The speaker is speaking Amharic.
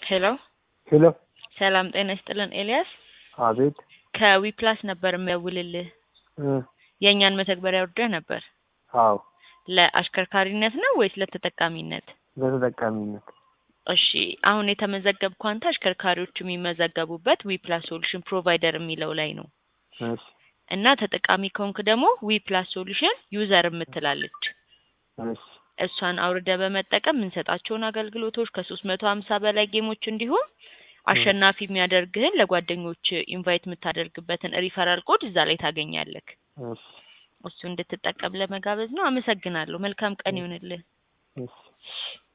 ሄሎ ሄሎ ሰላም ጤና ይስጥልን ኤልያስ አቤት ከዊፕላስ ነበር የሚያውልልህ እ የእኛን መተግበሪያ ወርደህ ነበር አዎ ለአሽከርካሪነት ነው ወይስ ለተጠቃሚነት በተጠቃሚነት እሺ አሁን የተመዘገብከው አንተ አሽከርካሪዎች የሚመዘገቡበት ዊፕላስ ሶሉሽን ፕሮቫይደር የሚለው ላይ ነው እሺ እና ተጠቃሚ ከሆንክ ደግሞ ዊፕላስ ሶሉሽን ዩዘር የምትላለች እሺ እሷን አውርደ በመጠቀም የምንሰጣቸውን አገልግሎቶች ከሶስት መቶ ሀምሳ በላይ ጌሞች እንዲሁም አሸናፊ የሚያደርግህን ለጓደኞች ኢንቫይት የምታደርግበትን ሪፈራል ኮድ እዛ ላይ ታገኛለህ። እሺ እሱ እንድትጠቀም ለመጋበዝ ነው። አመሰግናለሁ። መልካም ቀን ይሁንልህ። እሺ